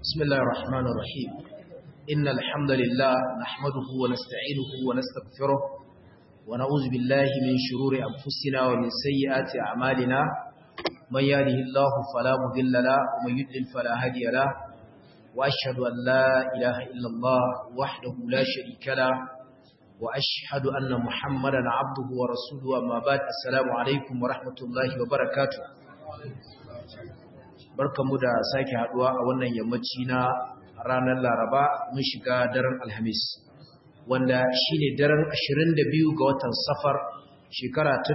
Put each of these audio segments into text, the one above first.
بسم الله الرحمن الرحيم إن الحمد لله نحمده ونستعينه ونستغفره ونعوذ بالله من شرور أنفسنا ومن سيئات أعمالنا من يهده الله فلا مضل له ومن يضلل فلا هادي له وأشهد أن لا إله إلا الله وحده لا شريك له وأشهد أن محمدا عبده ورسوله أما بعد السلام عليكم ورحمة الله وبركاته barkamu da sake haduwa a wannan yammaci na ranar Laraba mun shiga daren Alhamis wanda shine daren 22 ga watan Safar shekara ta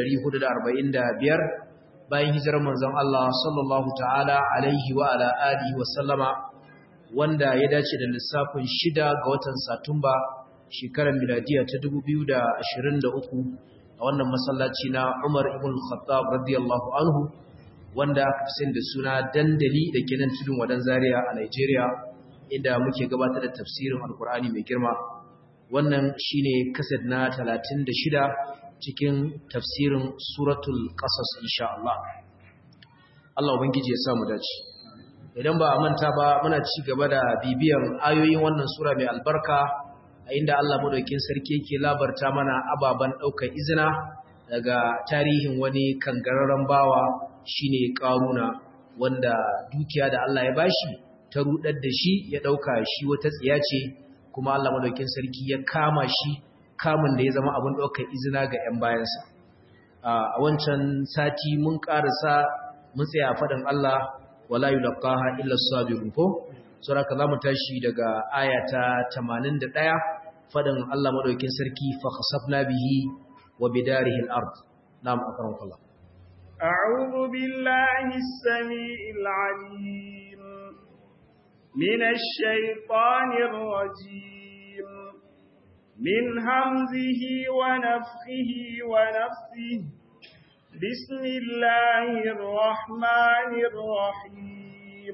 1445 bayan hijirar manzon Allah sallallahu ta'ala alaihi wa ala alihi wa sallama wanda ya dace da lissafin 6 ga watan Satumba shekarar miladiya ta 2023 a wannan masallaci na Umar ibn Khattab radiyallahu anhu wanda aka fi da suna dandali da ke nan tudun wadan zaria a Nigeria inda muke gabatar da tafsirin alkur'ani mai girma wannan shine kaset na 36 cikin tafsirin suratul qasas insha Allah Allah ubangiji ya sa mu dace idan ba a manta ba muna ci gaba da bibiyan ayoyin wannan sura mai albarka a inda Allah madaukakin sarki yake labarta mana ababan daukar izina daga tarihin wani kangararren bawa shine karuna wanda dukiya da Allah ya bashi ta rudar da shi ya dauka shi wata tsiya ce kuma Allah madaukakin sarki ya kama shi kamun da ya zama abin daukar izina ga ƴan bayansa a wancan sati mun karasa mun tsaya faɗin Allah wala yulqaha illa as-sabirun ko sura zamu tashi daga aya ta 81 faɗin Allah madaukakin sarki fa khasafna bihi wa bidarihi al-ard na'am akramukallah أعوذ بالله السميع العليم من الشيطان الرجيم من همزه ونفخه ونفسه بسم الله الرحمن الرحيم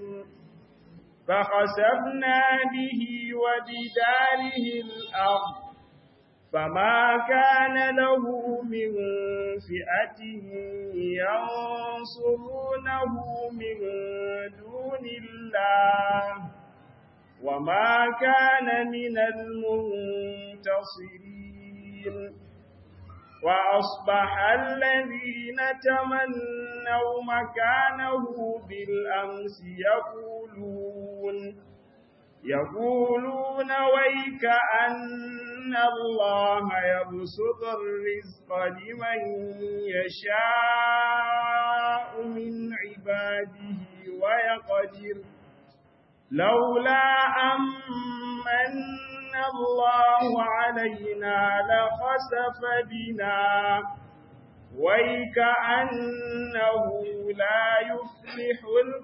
فخسفنا به وبداره الأرض فما كان له من فئة ينصرونه من دون الله وما كان من المنتصرين وأصبح الذين تمنوا مكانه بالأمس يقولون يقولون ويك أن الله يبسط الرزق لمن يشاء من عباده ويقدر لولا أمن الله علينا لخسف بنا ويك أنه لا يفلح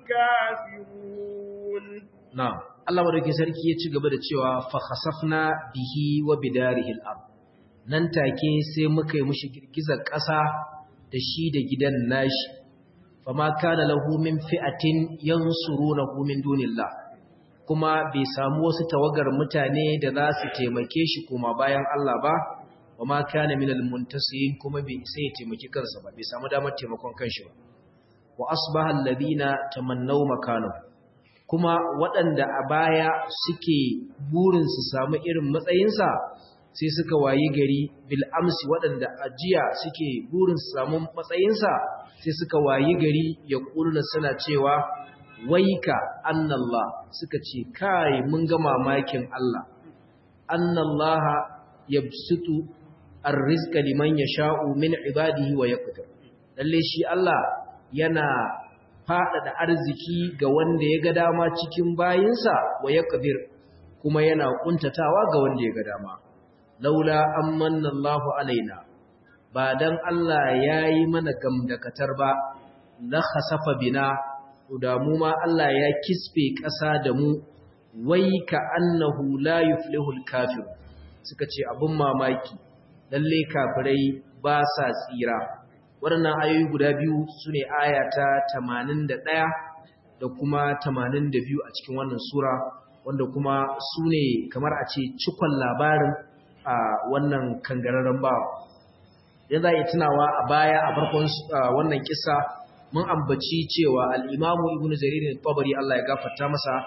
الكافرون Na'am, Allah madauki sarki ya ci gaba da cewa fa khasafna bihi wa bidarihi al-ard. Nan take sai muka yi mushi girgizar ƙasa da shi da gidan nashi. Fama kana lahu min fi'atin yansurunahu min dunillah. Kuma bai samu wasu tawagar mutane da za su taimake shi kuma bayan Allah ba, wa ma kana minal muntasirin kuma bai isa ya taimaki kansa ba, bai samu damar taimakon kanshi ba. Wa asbaha alladhina tamannaw makanahu kuma waɗanda a baya suke burin su samu irin matsayinsa sai suka wayi gari bil'amsi waɗanda a jiya suke burin su samu matsayinsa sai suka wayi gari ya ƙulna suna cewa waika annallah suka ce kai mun ga mamakin Allah annallaha yabsutu arrizqa liman yasha'u min ibadihi wa yaqdir lalle shi Allah yana faɗaɗa arziki ga wanda ya ga dama cikin bayinsa wa ya ƙadir kuma yana ƙuntatawa ga wanda ya ga dama. Laula an manna Allahu alaina, ba don Allah ya yi mana gamdakatar ba, na hasafa bina, damu ma Allah ya kisfe ƙasa da mu, wai ka annahu la yuflihul kafir, suka ce abin mamaki, lalle kafirai ba sa tsira. waɗannan ayoyi guda biyu su ne aya ta 81 da kuma 82 a cikin wannan sura wanda kuma su ne kamar a ce cikon labarin a wannan kangararren bawa yan za a yi tunawa a baya a farkon wannan kisa mun ambaci cewa al'imamu ibn jaririn tabari Allah ya gafarta masa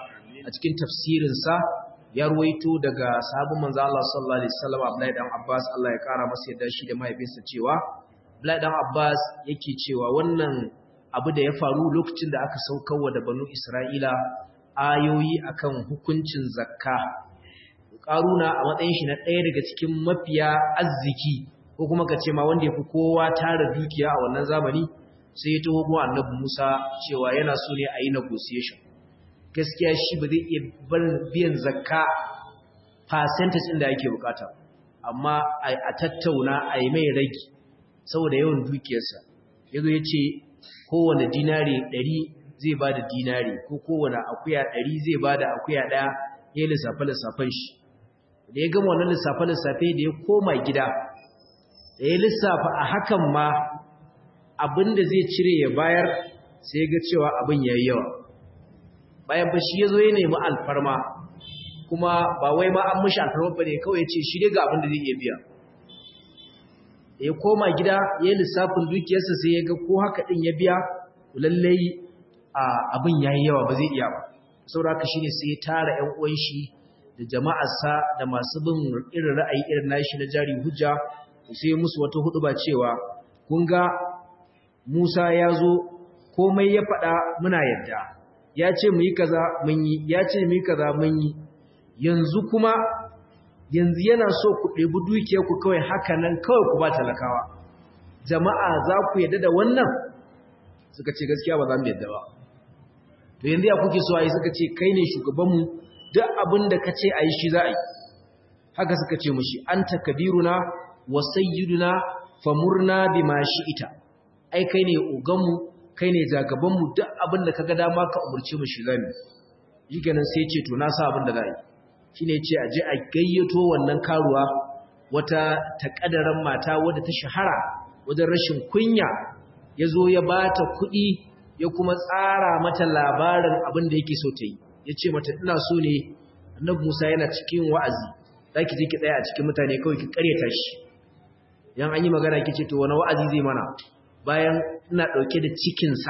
a cikin tafsirinsa ya ruwaito daga sahabin manzo Allah sallallahu alaihi wasallam Abdullahi dan Abbas Allah ya kara masa yadda shi da mahaifinsa cewa Abdullahi dan Abbas yake cewa wannan abu da ya faru lokacin da aka saukarwa da banu Isra'ila ayoyi akan hukuncin zakka Karuna a matsayin shi na ɗaya daga cikin mafiya arziki ko kuma ka ce ma wanda ya fi kowa tara dukiya a wannan zamani sai ya taho kuma annabi Musa cewa yana so ne a yi negotiation gaskiya shi ba zai iya biyan zakka percentage ɗin da ake bukata amma a tattauna a yi mai ragi saboda yawan dukiyarsa ya zo ya ce kowane dinari ɗari zai ba da dinari ko kowane akuya ɗari zai ba da akuya ɗaya ya yi lissafe-lissafen shi da ya gama wannan lissafe-lissafe da ya koma gida da ya lissafa a hakan ma abin da zai cire ya bayar sai ga cewa abin ya yi yawa bayan ba shi ya zo ya nemi alfarma kuma ba wai ma an mashi alfarma ba ne kawai ya ce shi dai ga abin da zai iya biya ya koma gida ya yi lissafin dukiyarsa sai ya ga ko haka ɗin ya biya lallai abin ya yi yawa ba zai iya ba saboda haka shi ne sai ya tara ‘yan uwan shi da jama'arsa da masu bin irin ra'ayi irin nashi na jari hujja sai musu wata hudu ba cewa kun ga Musa ya zo komai ya faɗa muna yadda ya ce mu yi kaza mun yi ya ce mu yi kaza mun yi yanzu kuma yanzu yana so ku ɗebi dukiyar ku kawai haka nan kawai ku ba talakawa jama'a za ku yadda da wannan suka ce gaskiya ba za mu yadda ba to yanzu ya kuke so a yi suka ce kai ne shugabanmu duk abin da ka ce a yi shi za a yi haka suka ce mushi an takabiruna wa sayyiduna famurna bima ita. ai kai ne oganmu kai ne jagabanmu duk abin da kaga dama ka umurce mu shi zamu yi kenan sai ce to na sa abin da za a yi shine ce a je a gayyato wannan karuwa wata takadaran mata wadda ta shahara wajen rashin kunya yazo ya bata kuɗi ya kuma tsara mata labarin abin da yake so ta yi yace mata ina so ne annabi Musa yana cikin wa'azi zaki je ki tsaya a cikin mutane kawai ki karyata shi yan an yi magana kice to wani wa'azi zai mana bayan ina ɗauke da cikinsa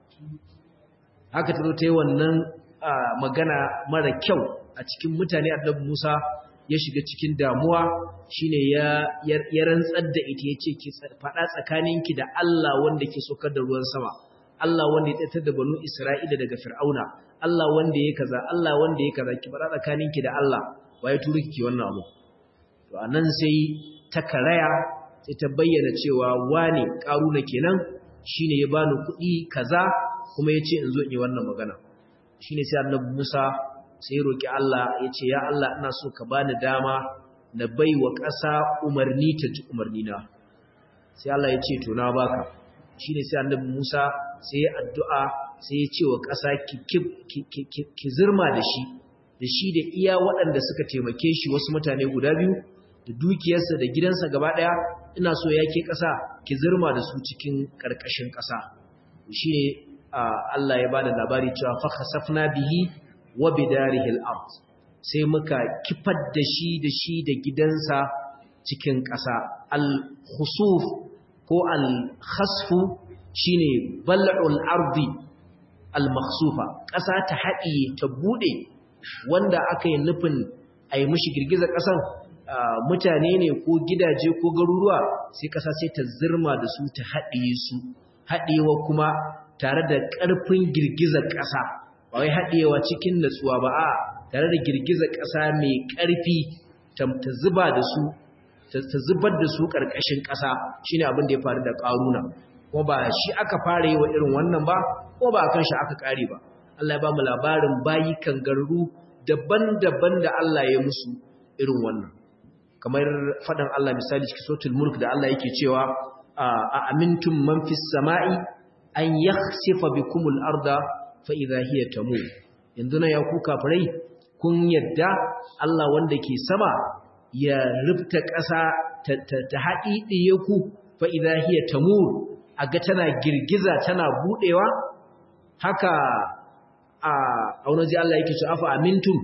haka ta zo ta yi wannan magana mara kyau a cikin mutane annabi Musa ya shiga cikin damuwa shine ya ya rantsar da ita yace ki faɗa tsakaninki da Allah wanda ke sokar da ruwan sama Allah wanda ya tsaitar da banu Isra'ila daga Fir'auna Allah wanda ya kaza Allah wanda ya kaza ki faɗa tsakaninki da Allah waye turi ki wannan abu to anan sai ta karaya sai ta bayyana cewa wane ƙaruna kenan shine ya bani kuɗi kaza kuma yace in zo in yi wannan magana shine sai Annabi Musa sai roki Allah yace ya Allah ina so ka bani dama na baiwa ƙasa umarni ta ji umarni na sai Allah yace to na baka shine sai Annabi Musa sai ya addu'a sai ya ce wa ƙasa ki ki zirma da shi da shi da iya waɗanda suka taimake shi wasu mutane guda biyu da dukiyarsa da gidansa gaba ɗaya ina so ya ke ƙasa ki zirma da su cikin ƙarƙashin ƙasa shi ne Allah ya ba da labari cewa faka safna bihi wa bidarihi al-ard sai muka kifar da shi da shi da gidansa cikin ƙasa al-khusuf ko al-khasfu shine bal'ul ardi al-makhsufa ƙasa ta haɗiye ta buɗe wanda aka yi nufin a yi mishi girgizar ƙasan mutane ne ko gidaje ko garuruwa sai ƙasa sai ta zirma da su ta haɗiye su haɗewa kuma tare da ƙarfin girgizar ƙasa ba wai haɗewa cikin natsuwa ba a tare da girgizar ƙasa mai ƙarfi ta zuba da su ta zubar da su ƙarƙashin ƙasa shine abin da ya faru da ƙaruna kuma ba shi aka fara yi wa irin wannan ba ko ba kan shi aka ƙare ba Allah ya ba mu labarin bayi kangarru daban-daban da Allah ya musu irin wannan kamar fadan Allah misali cikin suratul mulk da Allah yake cewa a amintum man fis sama'i an yakhsifa bikumul arda fa idha hiya tamur yanzu na ya ku kafirai kun yadda Allah wanda ke sama ya rubta ƙasa ta haɗiɗiye ku fa idha hiya tamur aga tana girgiza tana budewa haka a wani Allah yake cewa afa amintum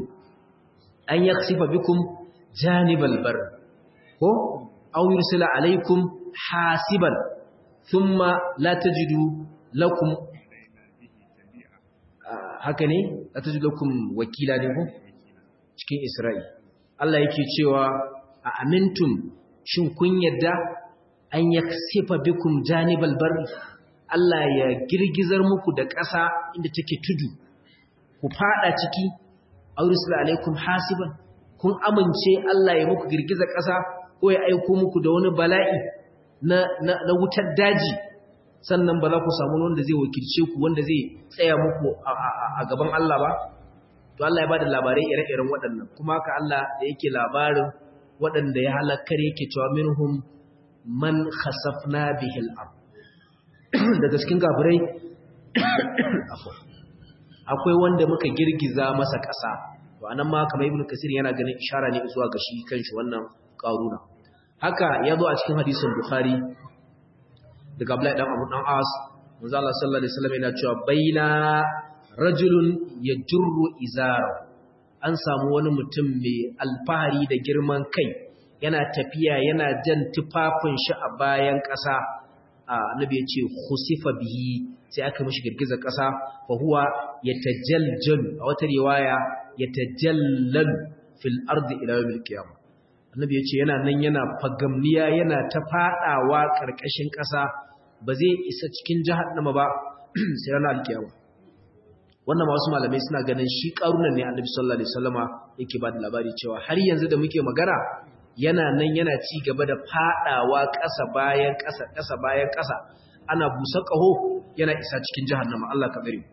an yakhsifa bikum janibal bar ko aw yursila alaikum hasiban thumma la tajidu lakum haka ne atajidukum wakila ne ko cikin Isra'i Allah yake cewa a amintum shin kun yadda an yaksifa bikum janibal barri Allah ya girgizar muku da ƙasa inda take tudu ku fada ciki aurisla alaikum hasiban kun amince Allah ya muku girgizar ƙasa ko ya aiko muku da wani bala'i na, na, na wutar daji sannan ba za ku samu wanda zai wakilce ku wanda zai tsaya muku a gaban Allah ba to Allah ya bada labarai ire-iren waɗannan kuma haka Allah da yake labarin waɗanda ya halakar yake cewa minhum man khasafna bihil ard daga cikin gafirai akwai wanda muka girgiza masa ƙasa to anan ma kamar ibnu kasir yana ganin ishara ne zuwa ga shi kanshi wannan qaruna haka ya zo a cikin hadisin bukhari daga abdullahi dan abu dan as manzo Allah sallallahu alaihi wasallam yana cewa baina rajulun yajurru izara an samu wani mutum mai alfahari da girman kai yana tafiya yana jan tufafin shi a bayan ƙasa annabi ya ce khusifa bihi sai aka mishi girgizar ƙasa fa huwa yatajaljalu a wata riwaya yatajallalu fil ardi ila yawmil qiyamah annabi ya ce yana nan yana fagamniya yana ta fadawa karkashin ƙasa ba zai isa cikin jahannama ba sai ranar alkiyama wannan wasu malamai suna ganin shi karunan ne annabi sallallahu alaihi wasallama yake ba da labari cewa har yanzu da muke magana yana nan yana ci gaba da fadawa ƙasa bayan ƙasa ƙasa bayan ƙasa ana busa ƙaho yana isa cikin jahannama Allah ka bari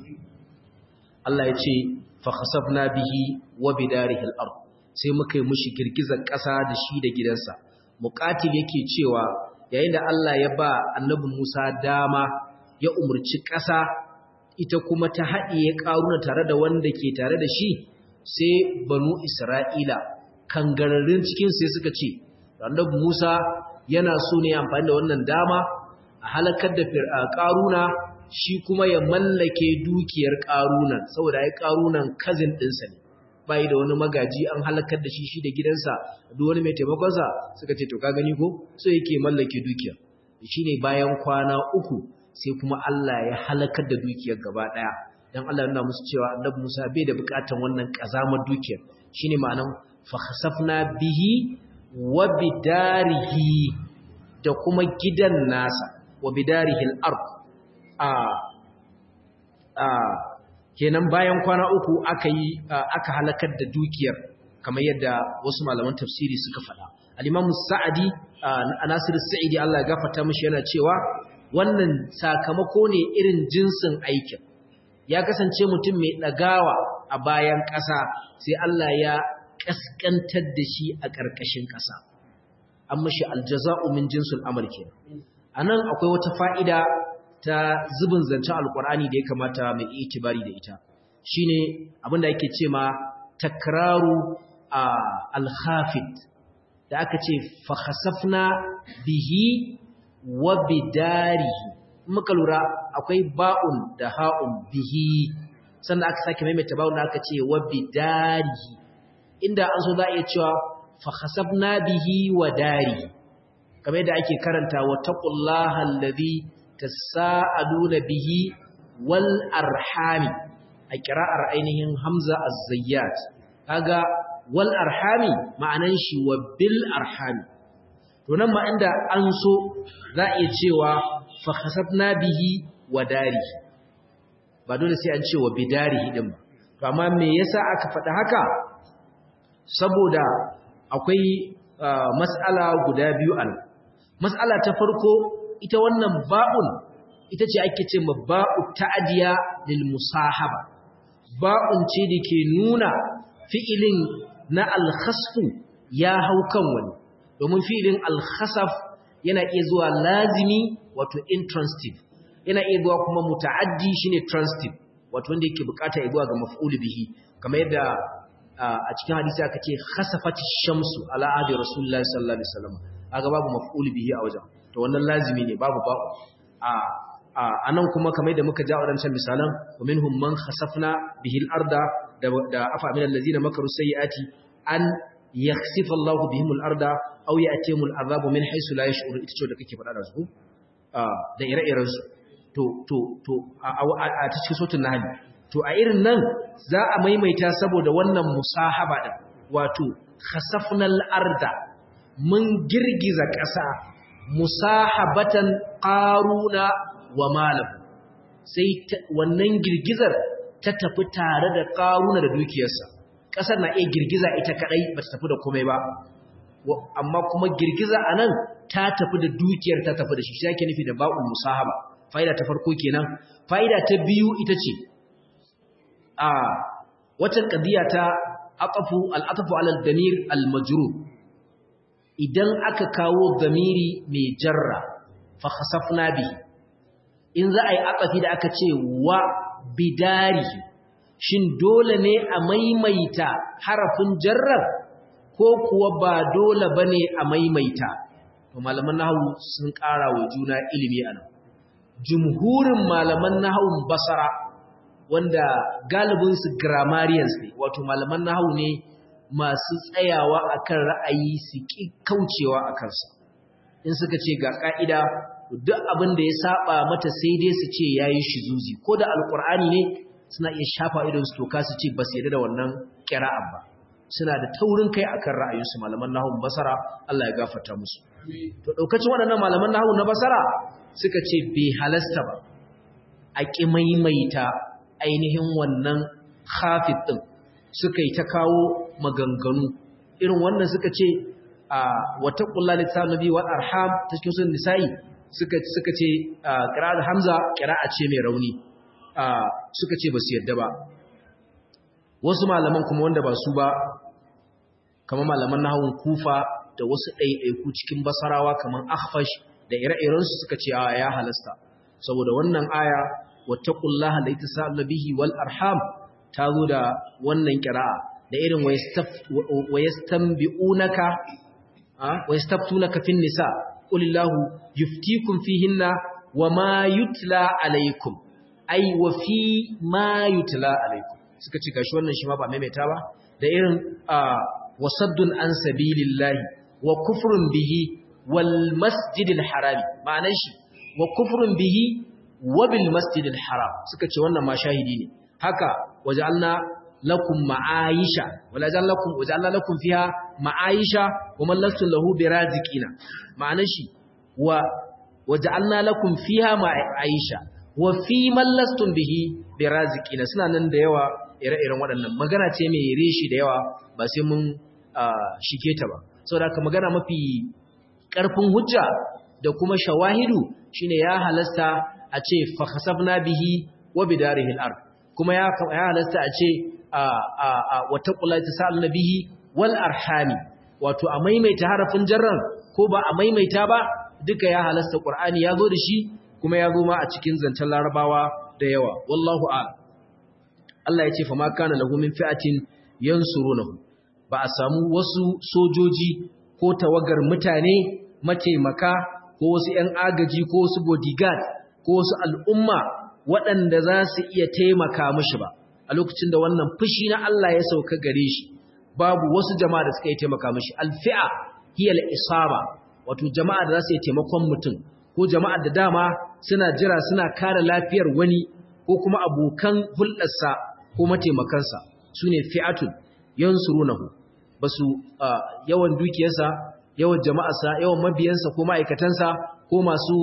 Allah ya ce fa khasafna bihi wa bidarihi al-ard sai muka yi mushi girgizar ƙasa da shi da gidansa muqatil yake cewa yayin da Allah ya ba annabi Musa dama ya umurci ƙasa ita kuma ta haɗiye ƙaruna tare da wanda ke tare da shi sai banu Isra'ila kangararrun cikin sai suka ce annabi Musa yana so ne amfani da wannan dama a halakar da ƙaruna shi kuma ya mallake dukiyar ƙaruna saboda ai ƙarunan kazin ɗinsa ne bai da wani magaji an halakar da shi shi da gidansa duk wani mai taimakonsa suka ce to ka gani ko so yake mallake dukiya shine bayan kwana uku sai kuma Allah ya halakar da dukiyar gaba daya dan Allah yana musu cewa Annabi Musa bai da bukatan wannan kazamar dukiyar shine ma'anan fa khasafna bihi wa bidarihi da kuma gidan nasa wa bidarihi al-ard a a kenan bayan kwana uku aka yi aka halakar da dukiyar kamar yadda wasu malaman tafsiri suka faɗa al-Imam Sa'adi Nasir Sa'idi Allah ya gafarta mishi yana cewa wannan sakamako ne irin jinsin aikin ya kasance mutum mai ɗagawa a bayan ƙasa sai Allah ya ƙasƙantar da shi a ƙarƙashin ƙasa an mashi aljaza'u min jinsul amal kenan anan akwai wata fa'ida ta zubin zancen alƙur'ani da ya kamata mai itibari da ita shine abinda yake ce ma takraru al-khafid da aka ce fa khasafna bihi wa bidarihi muka lura akwai ba'un da ha'un bihi sannan aka sake maimaita ba'un da aka ce wa bidarihi inda an so za a iya cewa fa khasabna bihi wa dari kamar yadda ake karanta wa taqullaha allazi tasaaluna bihi wal arhami a kira'ar ainihin hamza az-zayyat kaga wal arhami ma'anan shi wa bil arhami to nan ma inda an so za a iya cewa fa khasabna bihi wa dari ba dole sai an ce wa bidarihi din ba to amma me yasa aka faɗa haka saboda akwai mas'ala guda biyu an mas'ala ta farko ita wannan ba'un ita ce ake ce ma ba'u ta'diya lil musahaba ba'un ce da ke nuna fi'ilin na al-khasfu ya hau kan wani domin fi'ilin al-khasaf yana iya zuwa lazimi wato intransitive yana iya zuwa kuma muta'addi shine transitive wato wanda yake bukata ya zuwa ga maf'ul bihi kamar yadda a cikin hadisi aka ce khasafati shamsu ala ahdi rasulullahi sallallahu alaihi wasallam aga babu maf'ul bihi a wajen to wannan lazimi ne babu ba a anan kuma kamar yadda muka ja wadancan misalan wa minhum man khasafna bihi al-arda da afa min allazina makaru sayyiati an yakhsifa Allahu bihim al-arda aw ya'tihim al-azabu min haythu la yash'uru ita ce da kake faɗa da su da ire-iren su to to to a cikin sautin nahl to a irin nan za a maimaita saboda wannan musahaba din wato khasafnal arda mun girgiza ƙasa musahabatan qaruna wa malam sai wannan girgizar ta tafi tare da qaruna da dukiyarsa ƙasar na iya girgiza ita kadai ba ta tafi da komai ba amma kuma girgiza anan ta tafi da dukiyar ta tafi da shi shi yake nufi da ba'ul musahaba fa'ida ta farko kenan fa'ida ta biyu ita ce a wata qadiya ta aqafu al-atfu ala al-damir al-majrur idan aka kawo damiri mai jarra fa khasafna bi in za a yi aqafi da aka ce wa bidari shin dole ne a maimaita harafin jarrar ko kuwa ba dole bane a maimaita to malaman nahwu sun ƙara wa juna ilimi anan jumhurin malaman nahwun basara wanda galibin su grammarians ne wato malaman nahwu ne masu tsayawa akan ra'ayi su ki kaucewa akan sa in suka ce ga ka'ida duk abin da ya saba mata sai dai su ce yayi shizuzi ko da alqur'ani ne suna iya shafa idon su toka su ce ba su yarda da wannan qira'a ba suna da taurin kai akan ra'ayinsu malaman nahwu basara Allah ya gafarta musu to daukacin waɗannan malaman nahwu na basara suka ce bai halasta ba a ƙi maimaita ainihin wannan khafid ɗin suka yi ta kawo maganganu irin wannan suka ce a wata ƙulla littafin nabi wa arham ta cikin sun nisa'i suka suka ce ƙira'ar hamza ƙira'a ce mai rauni suka ce ba su yadda ba wasu malaman kuma wanda ba su ba kamar malaman nahawun kufa da wasu ɗaiɗaiku cikin basarawa kamar akhfash da ire-irensu suka ce a ya halasta saboda wannan aya wattaqullaha la yatasalla bihi wal arham ta zo da wannan qira'a da irin wayastanbi'unaka wayastaftunaka fin nisa qulillahu yuftikum fihinna wama yutla alaykum ay wa fi ma yutla alaykum suka ce gashi wannan shi ma ba maimaita ba da irin wasaddun an sabilillahi wa kufrun bihi wal masjidil harami ma'anar shi wa kufrun bihi wa bil masjidil haram suka ce wannan ma shahidi ne haka waja'alna lakum ma'aisha wala ja'alna lakum waja'alna lakum fiha ma'aisha wa man lastum lahu biraziqina ma'anar shi wa waja'alna lakum fiha ma'aisha wa fi man lastum bihi biraziqina suna nan da yawa ire-iren waɗannan magana ce mai reshi da yawa ba sai mun shige ta ba saboda haka magana mafi ƙarfin hujja da kuma shawahidu shine ya halasta a ce fa khasafna bihi wa bidarihi al-ard kuma ya halasta a ce wa taqula tasaluna bihi wal arhami wato a maimaita harafin jarran ko ba a maimaita ba duka ya halasta qur'ani ya zo da shi kuma ya zo ma a cikin zancen larabawa da yawa wallahu a'lam Allah ya ce fa ma kana lahu min fi'atin yansurunahu ba a samu wasu sojoji ko tawagar mutane mataimaka ko wasu ‘yan agaji ko wasu bodyguard ko wasu al'umma waɗanda za su iya taimaka mashi ba a lokacin da wannan fushi na Allah ya sauka gare shi babu wasu jama'a da suka yi taimaka mashi alfi'a hiyal isaba wato jama'a da za su yi taimakon mutum ko jama'a da dama suna jira suna kare lafiyar wani ko kuma abokan hulɗarsa ko mataimakansa su ne fi'atun yansurunahu ba su yawan dukiyarsa yawan jama'arsa yawan mabiyansa ko ma'aikatansa ko masu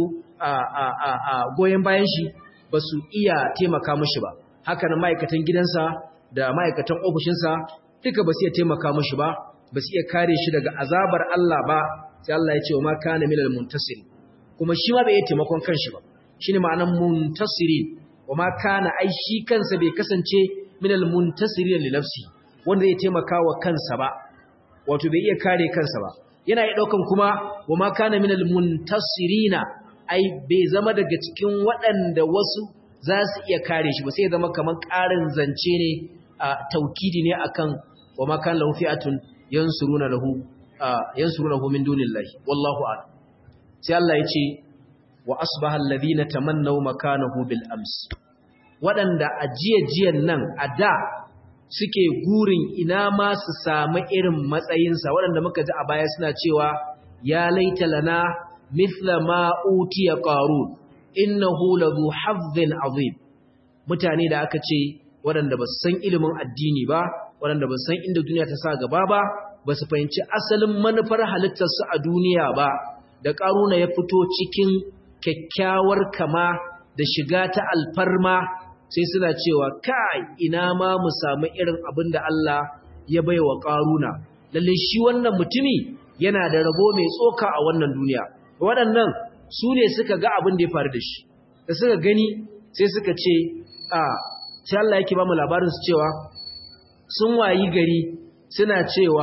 goyon bayan shi ba su iya taimaka mashi ba haka nan ma'aikatan gidansa da ma'aikatan ofishinsa duka ba su iya taimaka mashi ba ba su iya kare shi daga azabar Allah ba sai Allah ya ce wa ma kana minal muntasiri kuma shi ma bai iya taimakon kanshi ba shine ma'anar muntasirin wa ma kana ai shi kansa bai kasance minal muntasirin li nafsi wanda zai taimaka wa kansa ba wato bai iya kare kansa ba yana iya daukan kuma wa ma kana minal muntasirina ai bai zama daga cikin waɗanda wasu za su iya kare shi ba sai ya zama kamar ƙarin zance ne a taukidi ne akan wa ma kana lahu fi'atun yansuruna lahu yansurunahu min dunillahi wallahu a'lam sai Allah ya ce wa asbaha alladhina tamannaw makanahu bil ams waɗanda a jiyan nan a da suke gurin ina ma su samu irin matsayinsa waɗanda muka ji a baya suna cewa ya laita lana mithla ma utiya qarun innahu ladhu hazzin azim mutane da aka ce waɗanda ba su san ilimin addini ba waɗanda ba su san inda duniya ta sa gaba ba ba su fahimci asalin manufar halittarsu a duniya ba da ƙaruna ya fito cikin kyakkyawar kama da shiga ta alfarma sai suna cewa kai ina ma mu samu irin abin da Allah ya bai wa ƙaruna lalle shi wannan mutumi yana da rabo mai tsoka a wannan duniya waɗannan su ne suka ga abin da ya faru da shi da suka gani sai suka ce a sai Allah yake ba mu labarin su cewa sun wayi gari suna cewa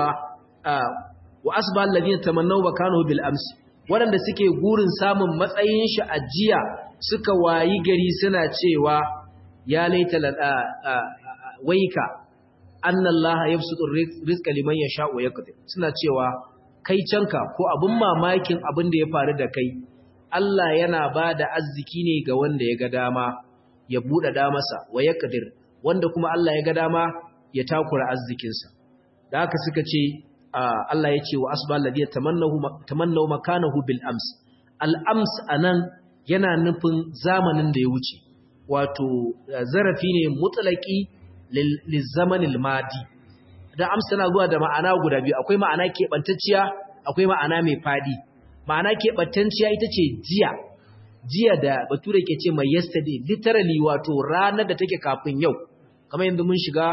wa asba alladhina tamannaw bakanahu bil amsi waɗanda suke gurin samun matsayin shi a jiya suka wayi gari suna cewa ya laita waika anna Allah yabsutu rizqa liman yasha wa yaqdir suna cewa kai canka ko abun mamakin abin da ya faru da kai Allah yana ba da arziki ne ga wanda ya ga dama ya buɗe masa wa yaqdir wanda kuma Allah ya ga dama ya takura arzikinsa da haka suka ce Allah ya ce wa asbal ladina tamannahu tamannaw makanahu bil ams al ams anan yana nufin zamanin da ya wuce wato zarafi ne mutlaqi lil zamanil madi da ams tana zuwa da ma'ana guda biyu akwai ma'ana keɓantacciya akwai ma'ana mai fadi ma'ana keɓantacciya ita ce jiya jiya da bature ke ce mai yesterday literally wato ranar da take kafin yau kamar yanzu mun shiga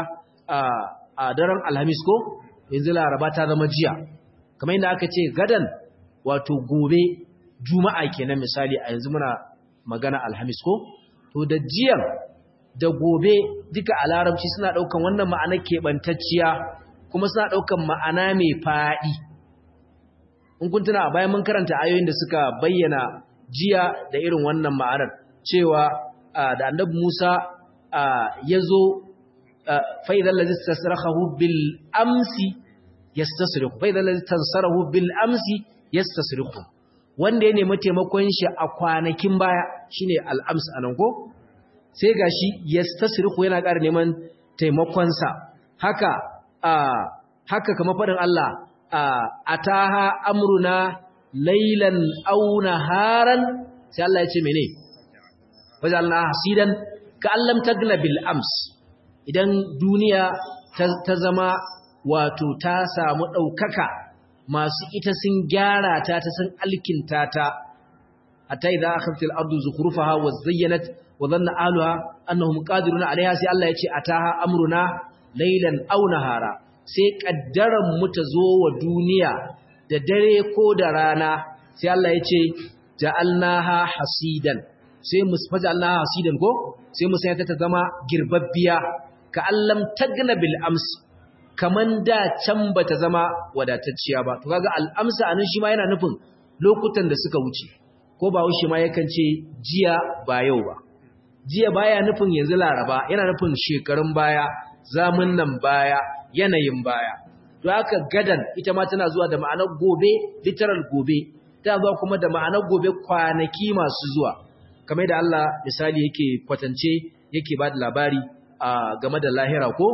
a daren alhamis ko yanzu laraba ta zama jiya kamar yadda aka ce gadan wato gobe juma'a kenan misali a yanzu muna magana alhamis ko to da jiyan da gobe duka a larabci suna ɗaukan wannan ma'ana keɓantacciya kuma suna ɗaukan ma'ana mai faɗi in kun tuna bayan mun karanta ayoyin da suka bayyana jiya da irin wannan ma'anar cewa da annabi Musa ya zo fa'idan lazis tasirahu bil amsi yastasrihu fa'idan lazis tansarahu bil amsi yastasrihu wanda ya nemi taimakon shi a kwanakin baya shine al'ams anan ko sai gashi yastasrihu yana ƙara neman taimakonsa haka haka kamar faɗin Allah ataha amruna laylan aw naharan sai Allah ya ce mene wajalna hasidan ka allam tagna bil ams idan duniya ta zama wato ta samu ɗaukaka masu ita sun gyara ta ta sun alkinta ta hatta idza akhadhat al-ardu zukhrufaha wa zayyanat wa dhanna ahluha annahum qadiruna 'alayha sai Allah ya ce ataha amruna laylan aw nahara sai kaddaran mu ta zo wa duniya da dare ko da rana sai Allah ya ce ja'alnaha hasidan sai mu faja'alnaha hasidan ko sai mu sanya ta zama girbabbiya ka allam tagna bil ams kaman da can bata zama wadatacciya ba to kaga al amsa anan shi ma yana nufin lokutan da suka wuce ko ba wuce ma yakan ce jiya ba yau ba jiya baya nufin yanzu laraba yana nufin shekarun baya zamun nan baya yanayin baya to haka gadan ita ma tana zuwa da ma'anar gobe literal gobe ta zuwa kuma da ma'anar gobe kwanaki masu zuwa kamar da Allah misali yake kwatance yake ba da labari game da lahira ko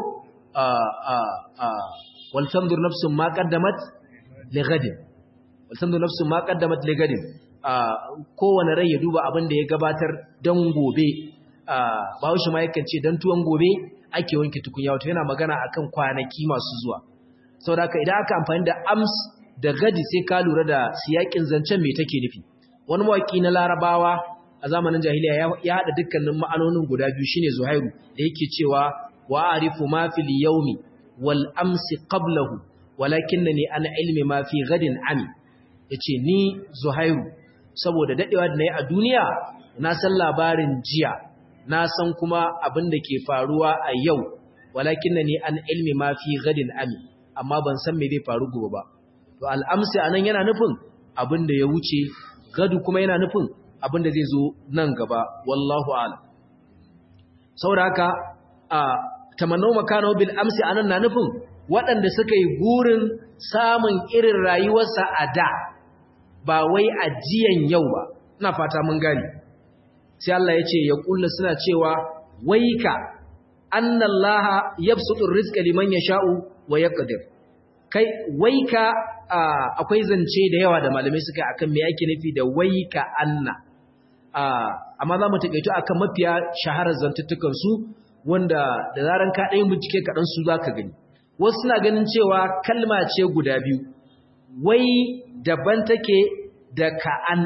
wal tanzur nafsun ma qaddamat li ghadin wal tanzur nafsun ma qaddamat li ghadin kowane rai ya duba abin da ya gabatar dan gobe bahaushe ma yakan ce dan tuwon gobe ake wanke tukunya wato yana magana akan kwanaki masu zuwa saboda haka idan aka amfani da ams da gadi sai ka lura da siyakin zancen me take nufi wani mawaki na larabawa a zamanin jahiliya ya haɗa dukkanin ma'anonin guda biyu shine zuhairu da yake cewa wa arifu ma fil yawmi wal amsi qablahu walakinnani an ilmi ma fi gadin ami yace ni zuhairu saboda dadewa da nayi a duniya na san labarin jiya na san kuma abin da ke faruwa a yau walakinnani an ilmi ma fi gadin ami amma ban san me zai faru gobe ba to al amsi anan yana nufin abin da ya wuce gadu kuma yana nufin abin da zai zo nan gaba wallahu alam saboda haka a tamannau makano bil amsi anan na nufin waɗanda suka yi gurin samun irin rayuwarsa a da ba wai ajiyan yau ba ina fata mun gani sai Allah ya ce ya kulla suna cewa waika annallaha yabsutu rizqa liman yasha'u wa yaqdir kai waika akwai zance da yawa da malamai suka akan me yake nufi da waika anna amma za mu taƙaito akan mafiya shaharar zantuttukan su wanda da zaran ka ɗayin bincike kaɗan su za ka gani wasu suna ganin cewa kalma ce guda biyu wai daban take da ka'an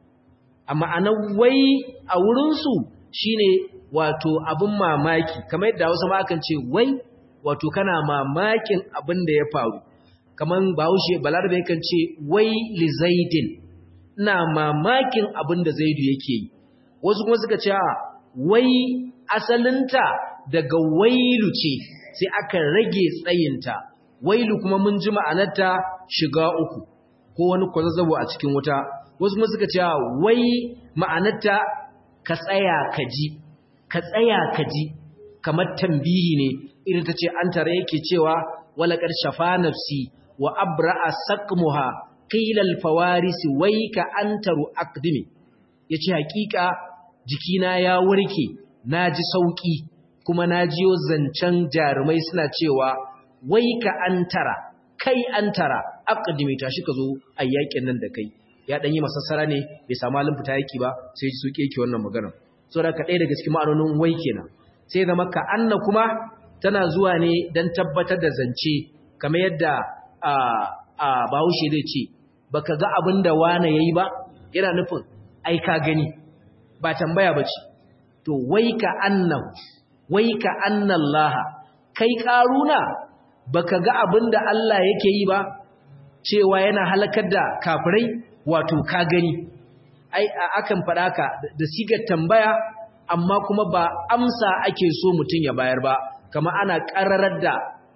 a ma'anar wai a wurinsu shine wato abin mamaki kamar yadda wasu akan ce wai wato kana mamakin abin da ya faru kamar bahaushe balarabe kan ce wai li zaidin ina mamakin abin da zaidu yake yi wasu kuma suka ce wai asalinta daga wailu ce sai aka rage tsayinta wailu kuma mun ji ma'anarta shiga uku ko wani kwazazzabo a cikin wuta wasu kuma suka ce wai ma'anarta ka tsaya ka ji ka tsaya ka ji kamar tambihi ne irin ta ce an tare yake cewa walakar shafa nafsi wa abra'a saqmuha qila al-fawaris wayka antaru aqdimi yace hakika jikina ya warke naji sauki kuma najiyo zancen jarumai suna cewa wayka antara kai antara aqdimi tashi ka zo ayyakin nan da kai ya dan yi masassara ne bai samu halin fita yaki ba sai ji suke yake wannan magana saboda ka ɗaya daga cikin ma'anonin wai kenan sai zama ka anna kuma tana zuwa ne dan tabbatar da zance kamar yadda a a Bahaushe zai ce baka ga abin da wane yayi ba yana nufin ai ka gani ba tambaya bace to wai ka anna wai ka anna Allah kai karuna baka ga abin da Allah yake yi ba cewa yana halakar da kafirai wato ka gani ai akan faɗa ka da sigar tambaya amma kuma ba amsa ake so mutum ya bayar ba kama ana ƙararar da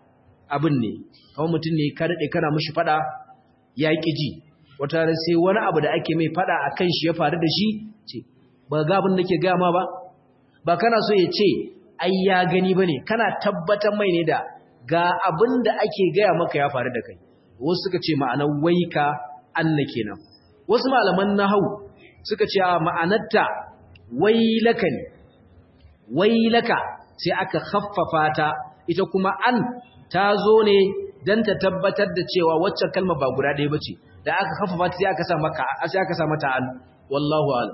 abin ne kama mutum ne ka daɗe kana mushi faɗa ya ƙi ji wata sai wani abu da ake mai faɗa a kan shi ya faru da shi ce ba ga abin da ke gama ba ba kana so ya ce ai ya gani ba ne kana tabbatar mai ne da ga abin da ake gaya maka ya faru da kai wasu suka ce ma'anar waika anna kenan wasu malaman nahau suka ce ma'anarta wailaka ne wailaka sai aka khaffafa ta ita kuma an ta zo ne dan ta tabbatar da cewa waccan kalma ba guda ɗaya bace da aka khaffafa ta sai aka sa maka sai aka sa mata an wallahu a'lam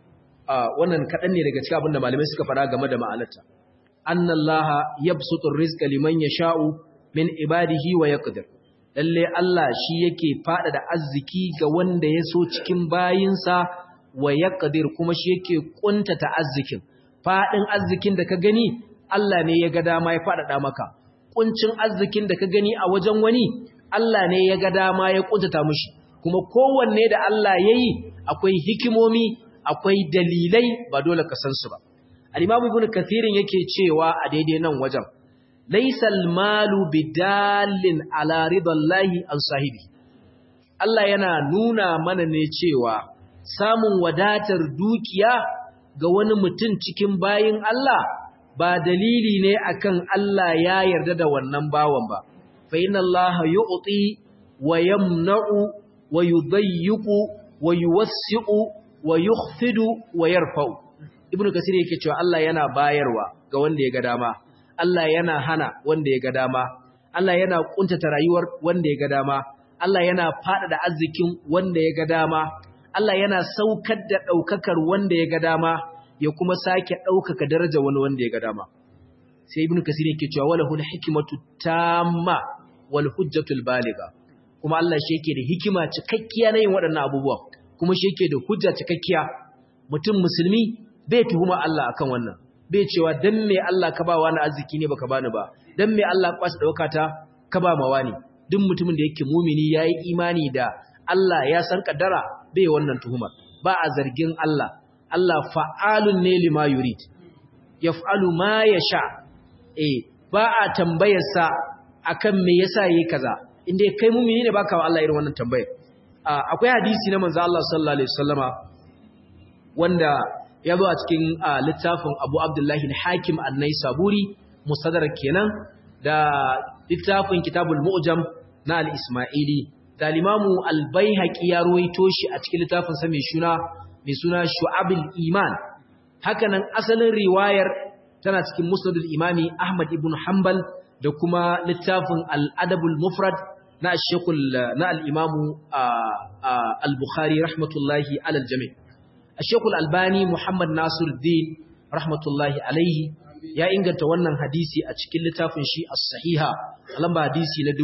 wannan kadan ne daga cikin abinda malamai suka fara game da ma'anarta annallaha yabsutur rizqa liman yasha'u min ibadihi wa yaqdir lalle Allah shi yake fada da arziki ga wanda ya so cikin bayinsa wa yaqdir kuma shi yake kuntata arzikin fadin arzikin da ka gani Allah ne ya ga dama ya fada maka kuncin arzikin da ka gani a wajen wani Allah ne ya ga dama ya kuntata mushi kuma kowanne da Allah yayi akwai hikimomi akwai dalilai ba dole ka san su ba al-Imam Ibn Kathir yake cewa a daidai nan wajen laisal malu bidallin ala ridallahi an sahibi Allah yana nuna mana ne cewa samun wadatar dukiya ga wani mutum cikin bayin Allah ba dalili ne akan Allah ya yarda da wannan bawan ba fa inna Allah yu'ti wa yamna'u wa yudayyiqu wa yuwassi'u wa yukhfidu wa yarfa'u ibnu kasir yake cewa Allah yana bayarwa ga wanda ya ga dama Allah yana hana wanda ya ga dama, Allah yana kuntata rayuwar wanda ya ga dama, Allah yana faɗaɗa arzikin wanda ya ga dama, Allah yana saukar da ɗaukakar wanda ya ga dama, ya kuma sake ɗaukaka daraja wani wanda ya ga dama. Sai Ibn Kasir yake cewa wala hul hikmatu tamma wal hujjatul baliga. Kuma Allah shi yake da hikima cikakkiya na yin waɗannan abubuwa, kuma shi yake da hujja cikakkiya. Mutum musulmi bai tuhuma Allah akan wannan. bai cewa dan me Allah ka ba wani arziki ne baka bani ba dan me Allah kwasa dauka ta ka ba mawa ne duk mutumin da yake mumini yayi imani da Allah ya san kaddara bai wannan tuhuma ba a zargin Allah Allah fa'alun ne lima yurid yaf'alu ma yasha eh ba a tambayar sa akan me yasa yayi kaza inda kai mumini ne baka wa Allah irin wannan tambayar akwai hadisi na manzo Allah sallallahu alaihi wasallama wanda ya zo a cikin littafin Abu Abdullahi al-Hakim an-Naisaburi mustadrak kenan da littafin Kitabul Mu'jam na al-Ismaili da Limamu al-Baihaqi ya ruwaito shi a cikin littafin sa mai suna mai suna Shu'abul Iman hakanan asalin riwayar tana cikin Musnadul Imami Ahmad ibn Hanbal da kuma littafin Al-Adabul Mufrad na Sheikhul na al-Imamu al-Bukhari rahmatullahi alal jami' Sheikhul Albani Muhammad Nasir Din rahmatullahi alaihi ya inganta wannan hadisi a cikin littafin shi as-sahiha lamba hadisi na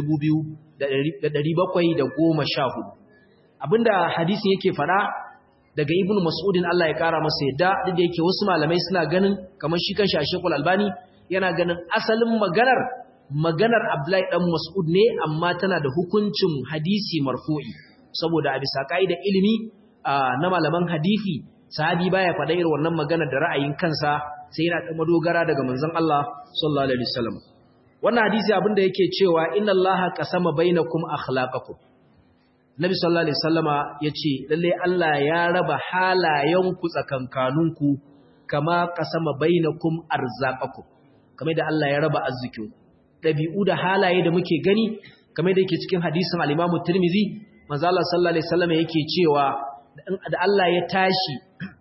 2714 abinda hadisin yake fada daga ibnu mas'udin Allah ya kara masa yadda duk da yake wasu malamai suna ganin kamar shi kanshi Sheikhul Albani yana ganin asalin maganar maganar Abdullahi dan Mas'ud ne amma tana da hukuncin hadisi marfu'i saboda a bisa kaidar ilimi na malaman hadisi sahabi baya faɗa irin wannan maganar da ra'ayin kansa sai yana da madogara daga manzon Allah sallallahu alaihi wasallam wannan hadisi abinda yake cewa inna Allaha qasama bainakum akhlaqakum Nabi sallallahu alaihi wasallama yace lalle Allah ya raba halayenku tsakankaninku kama qasama bainakum arzaqakum kamar da Allah ya raba arzikin dabi'u da halaye da muke gani kamar da yake cikin hadisin al-Imam Tirmidhi manzo Allah sallallahu alaihi wasallama yake cewa da Allah ya tashi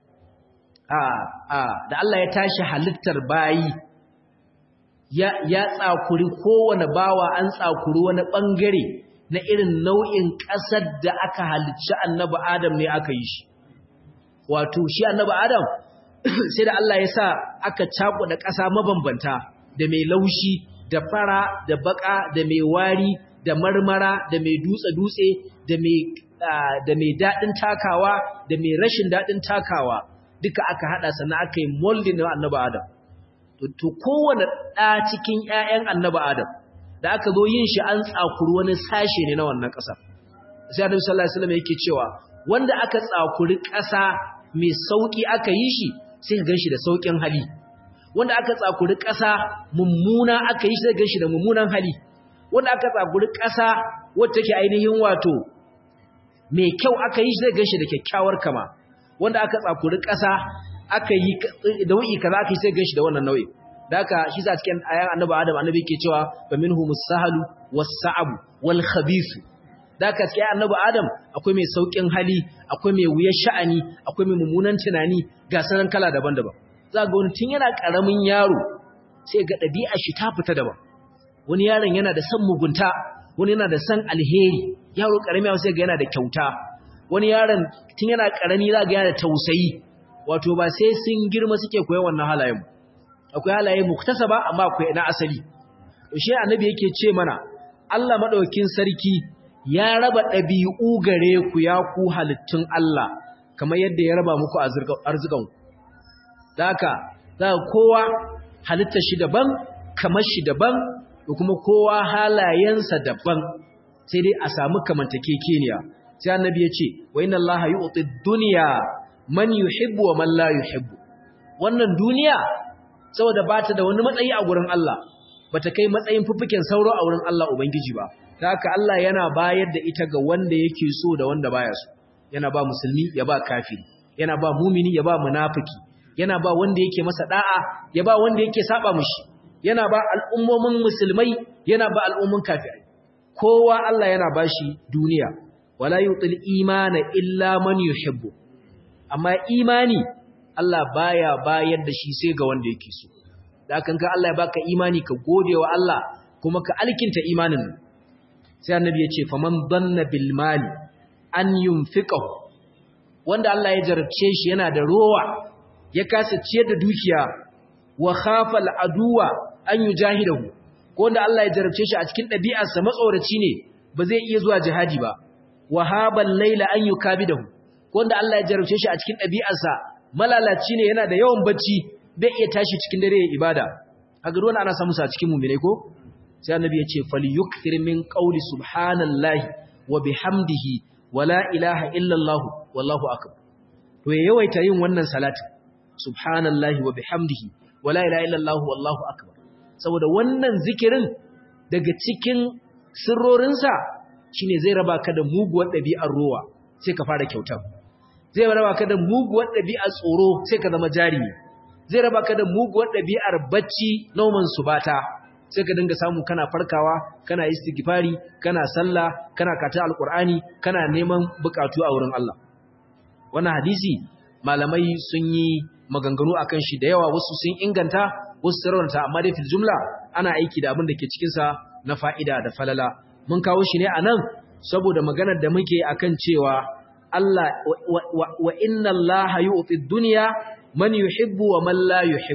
a a da Allah ya tashi halittar bayi ya ya tsakuri kowane bawa an tsakuri wani bangare na irin nau'in ƙasar da aka halicci annabi Adam ne aka yi shi. Wato, shi annabi Adam sai da Allah ya sa aka cakuɗa ƙasa mabambanta da mai laushi, da fara, da baka, da mai wari, da marmara, da mai dutse-dutse, da mai daɗin takawa, da mai rashin daɗin takawa, duka aka haɗa sannan aka yi moldin na annabi Adam. To, kowane ɗa cikin ‘ya'yan annabi Adam, da aka zo yin shi an tsakuri wani sashe ne na wannan ƙasa sai annabi sallallahu alaihi wasallam yake cewa wanda aka tsakuri ƙasa mai sauki aka yi shi sai ka ganshi da saukin hali wanda aka tsakuri ƙasa mummuna aka yi shi sai ganshi da mummunan hali wanda aka tsakuri ƙasa wacce take ainihin wato mai kyau aka yi shi sai ganshi da kyakkyawar kama wanda aka tsakuri ƙasa aka yi da wu'i kaza aka yi sai ganshi da wannan nau'i da haka shi sa cikin ayan annabi Adam annabi yake cewa fa minhumus sahalu was-sa'abu wal-khabith da haka cikin annabi Adam akwai mai saukin hali akwai mai wuyar sha'ani akwai mai mummunan tunani ga sanan kala daban-daban za ga wani tun yana karamin yaro sai ga dabi'a shi ta fita daban wani yaron yana da san mugunta wani yana da san alheri yaro karami sai ga yana da kyauta wani yaron tun yana karami za ga yana da tausayi wato ba sai sun girma suke koyon wannan halayen ba akwai halaye muktasaba amma akwai na asali shi annabi yake ce mana Allah madaukakin sarki ya raba dabi'u gare ku ya ku halittun Allah kamar yadda ya raba muku arzikan daka zaka kowa halitta shi daban kamar shi daban da kuma kowa halayensa daban sai dai a samu kamantakekeniya sai annabi ya ce wa inna Allah yu'ti dunya man yuhibbu wa man la yuhibbu wannan duniya saboda ba ta da wani matsayi a gurin Allah ba ta kai matsayin fuffuken sauro a wurin Allah Ubangiji ba ta haka Allah yana bayar da ita ga wanda yake so da wanda baya so yana ba musulmi ya ba kafiri yana ba mumini ya ba munafiki yana ba wanda yake masa da'a ya ba wanda yake saba mushi yana ba al'ummomin musulmai yana ba al'ummin kafirai kowa Allah yana bashi duniya wala yutil imana illa man yuhibbu amma imani Allah baya bayar da shi sai ga wanda yake so da kan ka Allah ya baka imani ka gode wa Allah kuma ka alkinta imanin sai annabi ya ce faman danna bil mali an yunfiqahu wanda Allah ya jarabce shi yana da rowa ya kasa ciyar da dukiya wa khafa al aduwa an yujahidahu ko wanda Allah ya jarabce shi a cikin ɗabi'arsa matsoraci ne ba zai iya zuwa jihadi ba wa habal layla an yukabidahu ko wanda Allah ya jarabce shi a cikin ɗabi'arsa malalaci ne yana da yawan bacci bai iya tashi cikin dare ya ibada a gado wani ana samu sa cikin mummune ko sai annabi ya ce falyukthir min qawli subhanallahi wa bihamdihi wa la ilaha illa allah wallahu akbar to ya yawaita yin wannan salatin subhanallahi wa bihamdihi wa la ilaha illa allah wallahu akbar saboda wannan zikirin daga cikin sirrorinsa shine zai raba ka da muguwar ɗabi'ar rowa sai ka fara kyautar zai raba ka da muguwar ɗabi'ar tsoro sai ka zama jarimi zai raba ka da muguwar ɗabi'ar bacci nauman subata sai ka dinga samu kana farkawa kana istighfari kana sallah kana kata alqur'ani kana neman bukatu a wurin Allah wannan hadisi malamai sun yi maganganu akan shi da yawa wasu sun inganta wasu sarwanta amma dai fil jumla ana aiki da abin da ke cikin sa na fa'ida da falala mun kawo shi ne anan saboda maganar da muke akan cewa Allah wa inna Allah yu'ti dunya man yuhibbu wa man la yuhibbu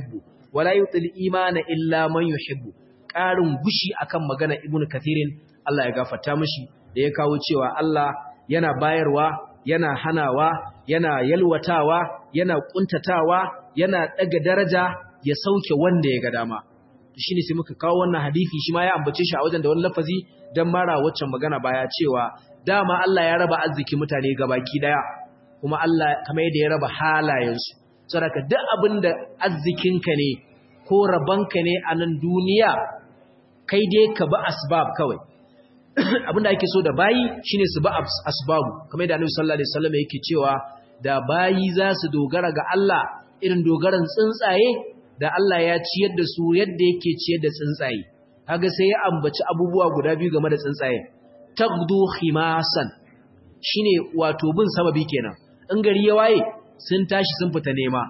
wala yutil imana illa man yuhibbu ƙarin gushi akan magana ibnu kathirin Allah ya gafarta mishi da ya kawo cewa Allah yana bayarwa yana hanawa yana yalwatawa yana kuntatawa yana daga daraja ya sauke wanda ya ga dama shine sai muka kawo wannan hadisi shi ma ya ambace shi a wajen da wani lafazi dan mara waccan magana baya cewa dama Allah ya raba arziki mutane gabaki daya kuma Allah kamar yadda ya raba halayensu saboda duk abinda arzikinka ne ko rabanka ne a nan duniya kai dai ka bi asbab kawai abinda ake so da bayi shine su bi asbabu kamar yadda Annabi sallallahu alaihi wasallam yake cewa da bayi za su dogara ga Allah irin dogaran tsuntsaye da Allah ya ciyar da su yadda yake ciyar da tsuntsaye kaga sai ya ambaci abubuwa guda biyu game da tsuntsaye tagdu khimasan shine wato bin sababi kenan in gari ya waye sun tashi sun fita nema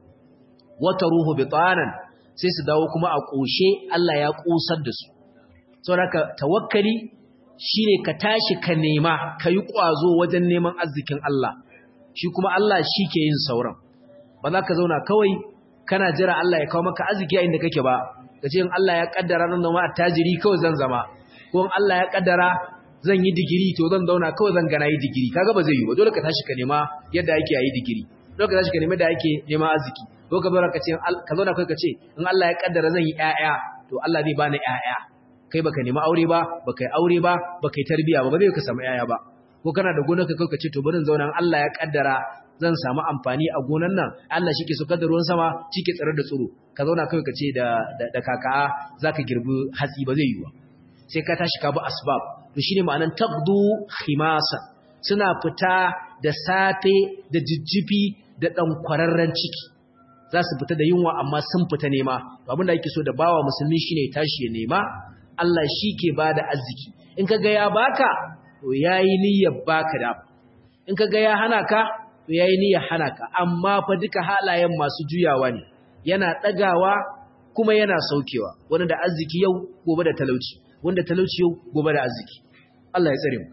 wata ruhu bitanan sai su dawo kuma a koshe Allah ya kosar da su saboda tawakkali shine ka tashi ka nema ka yi kwazo wajen neman arzikin Allah shi kuma Allah shi ke yin sauran ba za ka zauna kawai kana jira Allah ya kawo maka arziki a inda kake ba ka ce in Allah ya kaddara nan zama attajiri kawai zan zama ko in Allah ya kaddara zan yi digiri to zan zauna kawai zan gana yi digiri kaga ba zai yi ba dole ka tashi ka nema yadda ake yi digiri dole ka tashi ka nema da ake nema arziki ko ka zauna ka ce ka zauna kai ka ce in Allah ya kaddara zan yi ƴaƴa to Allah zai bani ƴaƴa kai baka nemi aure ba baka yi aure ba baka yi tarbiya ba ba zai ka samu ƴaƴa ba ko kana da gonar ka kai ka ce to bari zauna in Allah ya kaddara zan samu amfani a gonan nan Allah shi ke so da ruwan sama shi ke tsare da tsoro ka zauna kai ka ce da da kaka zaka girbi hatsi ba zai yi ba sai ka tashi ka bi asbab to shine ma'anan taqdu khimasa suna fita da safe da jijjifi da dan kwararren ciki za su fita da yunwa amma sun fita nema to abin da yake so da bawa musulmi shine tashi ya nema Allah shi ke bada arziki in ka ga ya baka to yayi niyyar baka da in ka ga ya hana ka to yayi niyyar hana ka amma fa duka halayen masu juyawa ne yana dagawa kuma yana saukewa wanda da arziki yau gobe da talauci wanda talauci yau gobe da arziki Allah ya tsare mu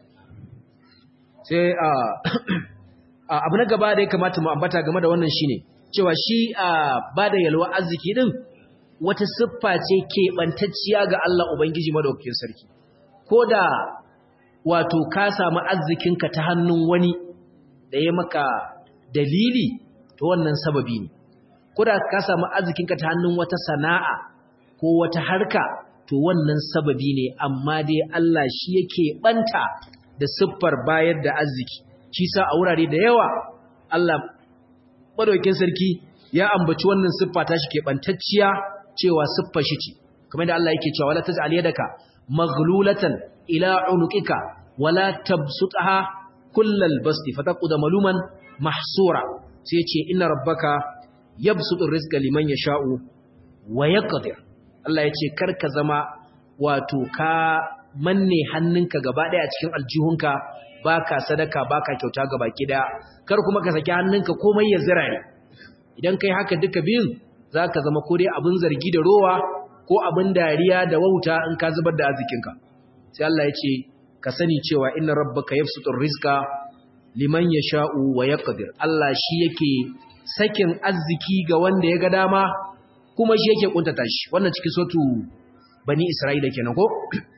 sai a abu na gaba da ya kamata mu ambata game da wannan shine cewa shi a bada yalwa arziki din wata siffa ce keɓantacciya ga Allah Ubangiji madaukakin sarki ko da wato ka samu arzikinka ta hannun wani da ya maka dalili to wannan sababi ne ko da ka samu arzikinka ta hannun wata sana'a ko wata harka to wannan sababi ne amma dai Allah shi yake banta da siffar bayar da arziki shi sa a wurare da yawa Allah madaukakin sarki ya ambaci wannan siffa ta shi keɓantacciya cewa siffar shi ce kamar da Allah yake cewa wala taj'al yadaka maghlulatan ila unuqika wala tabsutha kullal basti fataqud maluman mahsura sai yace inna rabbaka yabsutur rizqa liman yasha'u wa yaqdir Allah yace karka zama wato ka manne hannunka gaba daya a cikin aljihunka baka sadaka baka kyauta gaba kida kar kuma ka saki hannunka komai ya zira ne idan kai haka duka biyun zaka zama ko dai abin zargi da rowa ko abin dariya da wauta in ka zubar da arzikinka sai Allah ya ce ka sani cewa inna rabbaka yabsutur rizqa liman yasha'u wa yaqdir Allah shi yake sakin arziki ga wanda ya ga dama kuma shi yake kuntata shi wannan cikin sotu bani Isra'ila kenan ko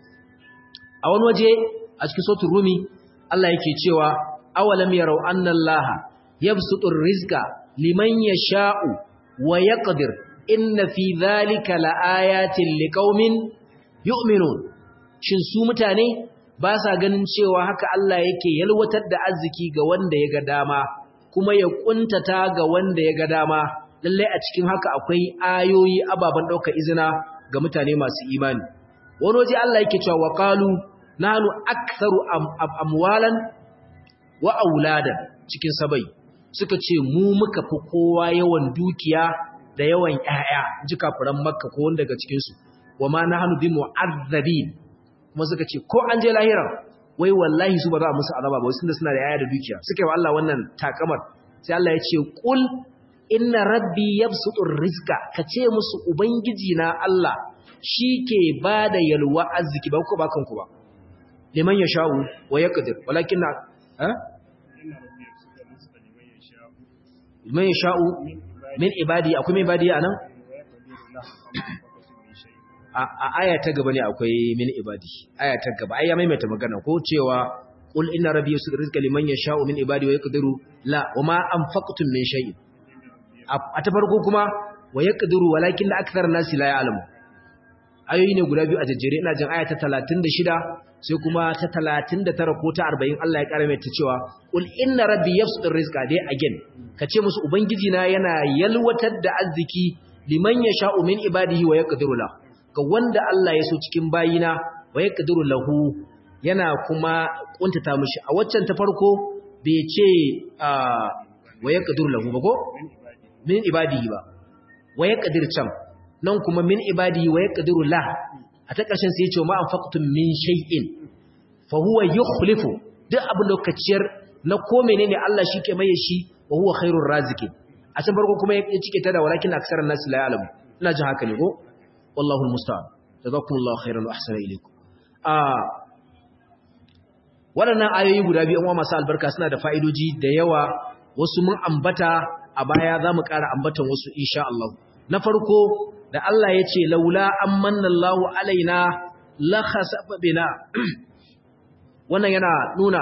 a wani waje a cikin sotu Rumi Allah yake cewa awalam yarau anna Allah yabsutur rizqa liman yasha'u wa yaqdir inna fi dhalika laayatin liqaumin yu'minun shin su mutane ba sa ganin cewa haka Allah yake yalwatar da arziki ga wanda ya ga dama kuma ya kuntata ga wanda ya ga dama lalle a cikin haka akwai ayoyi ababan daukar izina ga mutane masu imani wani waje Allah yake cewa waqalu nahnu aktharu amwalan wa auladan cikin sabai suka ce mu muka fi kowa yawan dukiya da yawan ƴaƴa ji kafiran makka ko wanda daga cikin su wa ma nahnu bi mu'azzabin kuma suka ce ko an je lahira wai wallahi su ba za a musu azaba ba wasu da suna da ƴaƴa da dukiya suka yi wa Allah wannan takamar sai Allah ya ce qul inna rabbi yabsutur rizqa kace musu ubangiji na Allah shike bada yalwa arziki ba ku ba kanku ba liman yasha'u wa yaqdir walakin ha liman yasha'u min ibadi akwai min ibadi anan a aya ta gaba ne akwai min ibadi aya ta gaba ai ya maimaita magana ko cewa qul inna rabbi yusul rizqa liman yasha'u min ibadi wa yaqdiru la wama anfaqtum min shay'in a ta farko kuma wa yaqdiru walakin la akthar nasi la ya'lamu ayoyi ne guda biyu a jajjere ina jin aya ta 36 sai kuma ta 39 ko ta 40 Allah ya kara mai ta cewa qul inna rabbi yabsutur rizqa dai again kace musu ubangiji na yana yalwatar da arziki liman yasha'u min ibadihi wa yaqdiru la ga wanda Allah ya so cikin bayina wa yaqdiru lahu yana kuma kuntata mishi a waccan ta farko bai ce wa yaqdiru lahu ba ko min ibadihi ba wa yaqdir can nan kuma min ibadihi wa yaqdiru la a ta ƙarshen sai ya ce ma anfaqtum min shay'in fa huwa yukhlifu duk abin da ka ciyar na ko menene Allah shi ke maye shi wa huwa khairur raziqin a can farko kuma ya cike ta da walakin aksaran nas la ya'lamu ina jin haka ne ko wallahu almusta'an jazakumullahu khairan wa ahsana ilaykum a waɗannan ayoyi guda biyu uwa masu albarka suna da fa'idoji da yawa wasu mun ambata a baya za mu ƙara ambatan wasu insha Allah na farko da Allah ya ce laula an manna Allahu alaina la khasafa bina wannan yana nuna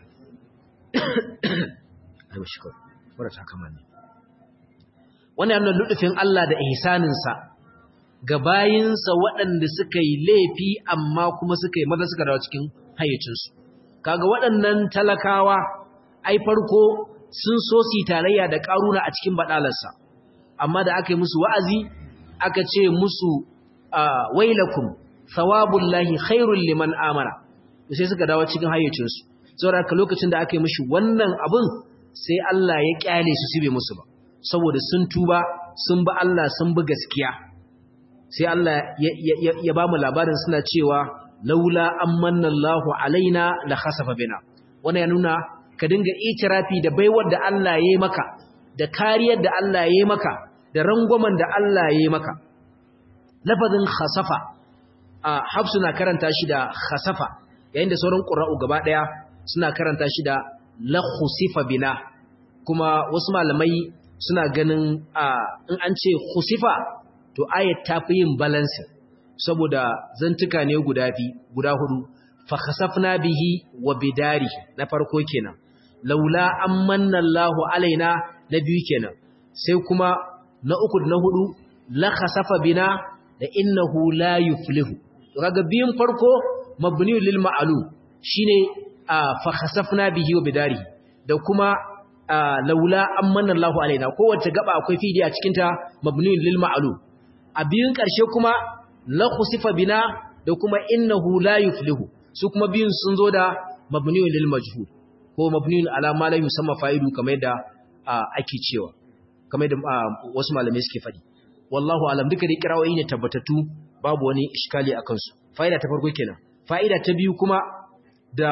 ayo shukr wanda ta kama ne wannan yana ludufin Allah da ihsaninsa ga bayinsa waɗanda suka yi laifi amma kuma suka yi maza suka dawo cikin hayyacinsu kaga waɗannan talakawa ai farko sun so su tarayya da ƙaruna a cikin baɗalarsa amma da aka yi musu wa'azi aka ce musu wailakum thawabullahi khairul liman amara sai suka dawo cikin hayyacinsu saboda ka lokacin da aka yi mishi wannan abun sai Allah ya kyale su sibe musu ba saboda sun tuba sun bi Allah sun bi gaskiya sai Allah ya ba mu labarin suna cewa laula amanna Allahu alaina la khasafa bina wannan ya nuna ka dinga itirafi da baiwar da Allah ya yi maka da kariyar da Allah ya yi maka da rangwamen da Allah ya yi maka lafazin khasafa a hafsu na karanta shi da khasafa yayin da sauran qurra'u gaba daya suna karanta shi da la khusifa bina kuma wasu malamai suna ganin in an ce khusifa to ayat ta fi yin balance saboda zantuka ne guda fi guda hudu fa khasafna bihi wa bidari na farko kenan laula amanna Allahu alaina na biyu kenan sai kuma na uku da na hudu la khasafa bina da innahu la yuflihu to kaga biyun farko mabni lil ma'lum shine fa khasafna bihi wa bidari da kuma laula amanna Allahu alaina kowace gaba akwai fidi a cikin ta mabni lil ma'lum a biyun karshe kuma la khusifa bina da kuma innahu la yuflihu su kuma biyun sun zo da mabni lil majhul ko mabni ala ma la yusamma fa'idu kamar yadda ake cewa kamar yadda wasu malamai suke faɗi wallahu alam duka da kirawoyi ne tabbatattu babu wani iskali a kansu fa'ida ta farko kenan fa'ida ta biyu kuma da